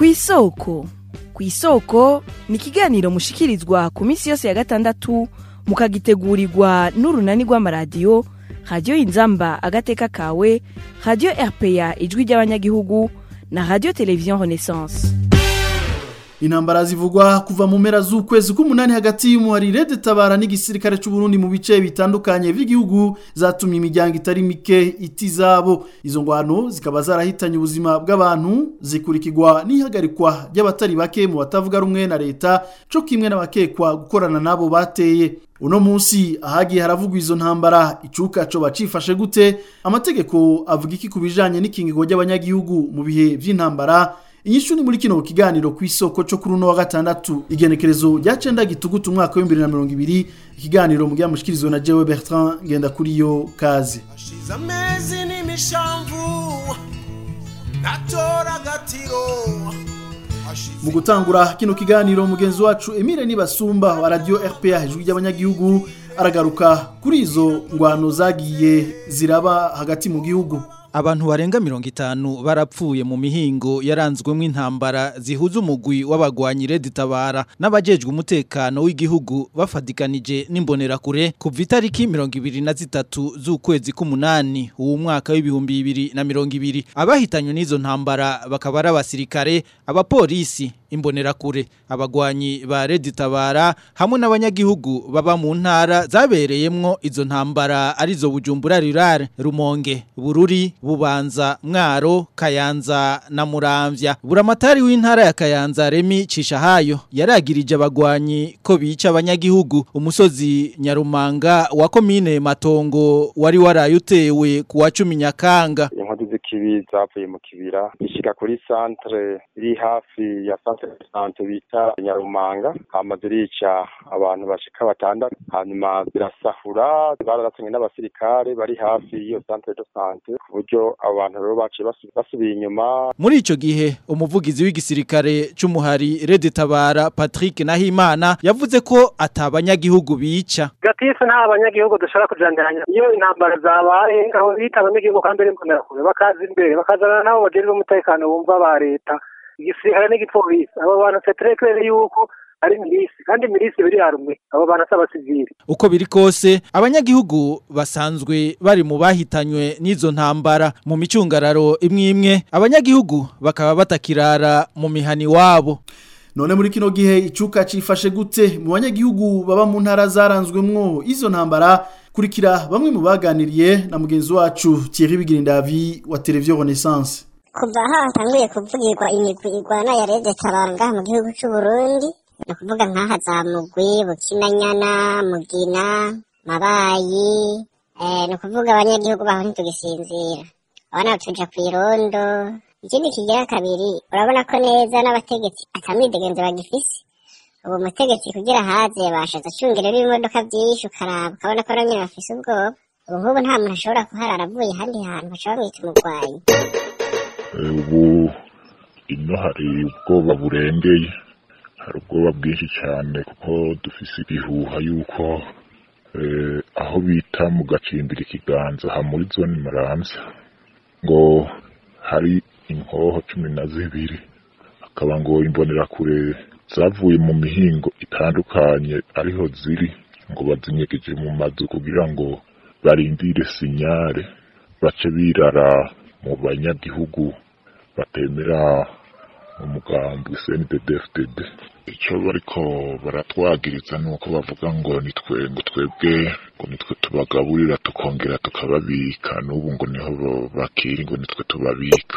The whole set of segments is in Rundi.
kw'isoko kw'isoko ni ikiganiro mushikirizwa ku minsi yose ya gatandatu mukagitegurirwa n'urunani rw'amaradiyo radiyo inzamba agateka kawe radiyo rpa ijwi ry'abanyagihugu na radiyo televiziyo renaissance intambara zivugwa kuva mu mpera z'ukwezi k'umunani hagati y'umuharire tabara n'igisirikare cy'u Burundi mu bice bitandukanye by'igihugu zatumye imiryango itari mike itizabo izo ngwano zikaba zarahitanye ubuzima bw'abantu zikurikirwa n'ihagarikwa ry'abatari bake mu batavuga rumwe na leta cyo kimwe n'abakekwa gukorana nabo bateye uno munsi ahagiye haravugwa izo ntambara icuka co bacifashe gute amategeko avuga iki ku bijanye n'ikingigo ry'abanyagihugu mu bihe vy'intambara inyishu ni muri kino kiganiro ku isoko cyo kuri uno wa gatandatu igenekerezo rya cenda gitugutu umwaka w'ibihumbi bibiri na mirongo ibiri ikiganiro mu mushikirizwa na jewe bertrand ngenda kuri yo kaze hashize amezi n'imishamvu natora agatiro mu gutangura kino kiganiro mugenzi wacu Emile Nibasumba wa radio RPA ijwi ry'abanyagihugu aragaruka kuri izo ngwano zagiye ziraba hagati mu gihugu Abantu barenga mirongo itanu barapfuye mu mihingo yaranzwemo intambara zihuza umugwi w'abagwanyi Tabara n'abajejwe umutekano w'igihugu bafadikanije n'imbonerakure kuva itariki mirongo ibiri na zitatu z'ukwezi k'umunani uwo mwaka w'ibihumbi bibiri na mirongo ibiri abahitanywe n'izo ntambara bakaba ari abasirikare abapolisi imbonerakure abagwanyi ba Tabara hamwe n'abanyagihugu baba mu ntara zabereyemwo izo ntambara arizo Bujumbura Rurare Rumonge Bururi Bubanza Mwaro Kayanza na Muramvya Buramatari w'intara ya Kayanza Remi Cishahayo yaragirije abagwanyi ko bica abanyagihugu umusozi Nyarumanga wa komine Matongo wari warayutewe ku wa 10 Nyakanga inkozi z'ikibi zavuye mu kibira ishika kuri centre iri hafi ya centre de santé bita Nyarumanga hama zirica abantu bashika batandatu hanyuma zirasahura bararatswe n'abasirikare bari hafi y'iyo centre de santé ku buryo abantu rero baciye basubiye inyuma muri ico gihe umuvugizi w'igisirikare c'umuhari Red Tabara Patrick Nahimana yavuze ko atabanyagihugu bica gatisi nta banyagihugu dushobora kujandiranya iyo intambara zabaye aho bita abanyagihugu kandi ari imbonerakure bakaza imbere bakazana nabo bajejwe umutekano bumva ba leta igisirikare n'igipolisi abo bantu seterekere yuko ari milisi kandi milisi biri harumwe abo bantu s'abasivili uko biri kose abanyagihugu basanzwe bari mu bahitanywe n'izo ntambara mu micungararo imwe imwe abanyagihugu bakaba batakirara mu mihani wabo none muri kino gihe icuka cifashe gute mu banyagihugu baba mu ntara zaranzwemwo izo ntambara kurikira bamwe mu baganiriye na mugenzi wacu Thierry Bigirindavi wa Television Renaissance kuva aho hatanguye kuvugirwa imigwi igwana ya Red Tabara ngaha mu gihugu c'u Burundi ni ukuvuga nk'aha za mugwi bukinanyana mugina mabayi eh, ni ukuvuga abanyagihugu baho ntitugisinzira abana tuja kw'irondo ikindi kigira kabiri urabona ko neza n'abategetsi atamwidegenzo bagifise ubu mutegetsi kugira haze bashatse acungerera ibimodoka vyinshi ukaraba ukabona ko nanyene bafise ubwoba ubu nk'ubu nta muntu ashobora kuharara avuye ahandi hantu baca bamwita umugwanyi ubu ino hari ubwoba burengeye hari ubwoba bwinshi cyane kuko dufise ibihuha yuko aho bita mu gacimbira ikiganza ha muri zone maramvya ngo hari inkoho cumi na zibiri akaba ngo imbonerakure zavuye mu mihingo itandukanye ariho ziri ngo bazinyegeje mu mazu kugira ngo barindire sinyare bace birara mu banyagihugu batemera umugambi CNDD-FDD icyo bariko baratwagiriza nuko bavuga ngo nitwe ngo twebwe ngo nitwe tubagaburira tukongera tukababika n'ubu ngo niho bakiri ngo nitwe tubabika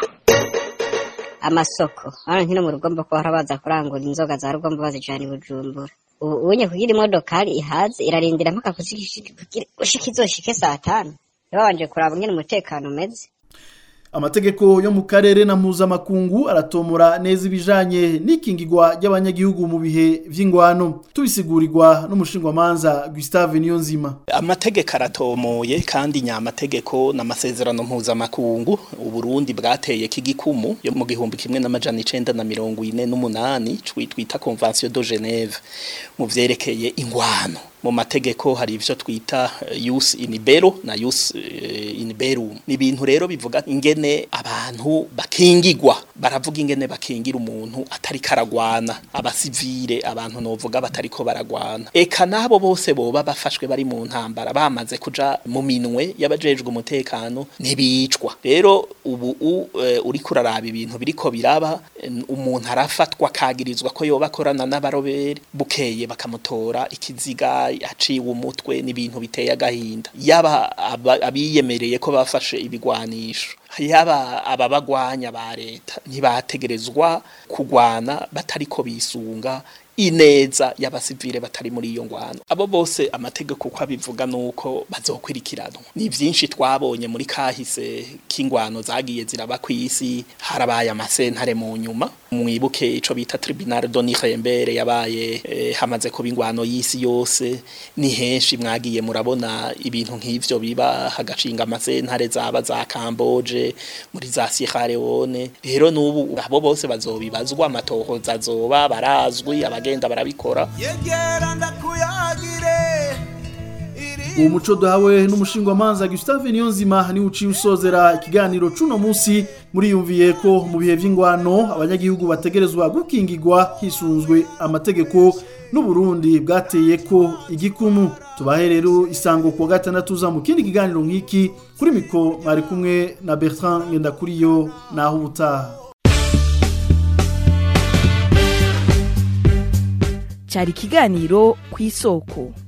amasoko hano nkino mu rugombo ko harabaza kurangura inzoga za rugombo bazijana i bujumbura ubu unye kugira imodokari ihaze irarindira mpaka gushika izoshike saa tanu babanje kuraba ngene umutekano umeze amategeko yo mu karere na mpuzamakungu aratomora neza ibijanye n'ikingirwa ry'abanyagihugu mu bihe vy'ingwano tubisigurirwa n'umushingwamanza Gustave Niyonzima amategeko aratomoye kandi nyamategeko n'amasezerano mpuzamakungu uburundi bwateye k'igikumu yo mu gihumbi kimwe n'amajana icenda na mirongo ine n'umunani twita convention de Geneve mu vyerekeye ingwano mu mategeko hari ivyo twita use in bero na use in berum ni ibintu rero bivuga ingene abantu bakingigwa baravuga ingene bakingira umuntu atari karagwana abasivile abantu novuga batariko baragwana eka nabo bose boba bafashwe bari mu ntambara bamaze kuja mu minwe y'abajejwe umutekano ntibicwa rero ubu u- eh, uriko uraraba ibintu biriko biraba eh, umuntu arafatwa kagirizwa ko yoba akorana n'abarobere bukeye bakamutora ikiziga aciwe umutwe n'ibintu biteye agahinda yaba aba- abiyemereye ko bafashe ibigwanisho yaba ababagwanya ba leta ntibategerezwa kugwana batariko bisunga ineza y'abasivile batari muri iyo ngwano abo bose amategeko uko abivuga nuko bazokwirikiranwa ni vyinshi twabonye muri kahise k'ingwano zagiye ziraba kw'isi harabaye amasentare mu nyuma mwibuke ico bita tribunal de Nuremberg yabaye eh, hamaze kuba ingwano y'isi yose ni henshi mwagiye murabona ibintu nk'ivyo biba hagacinga amasentare zaba za Camboge muri za Sierra Leone rero nubu abo bose bazobibazwa amatohoza azoba barazwi abagenda barabikora yegera ndakuyagire uwo muco duhawe n'umushingwamanza Gustave Niyonzima ni uciye usozera ikiganiro cuno munsi muriyumviye ko mu bihe vy'ingwano abanyagihugu bategerezwa gukingirwa hisunzwe amategeko n'uburundi bwateye ko igikumu tubahe rero isango kuwa gatandatu za mu kindi kiganiro nk'iki kuri miko mwari kumwe na Bertrand Ngendakuriyo naho ubutaha cyari ikiganiro ku isoko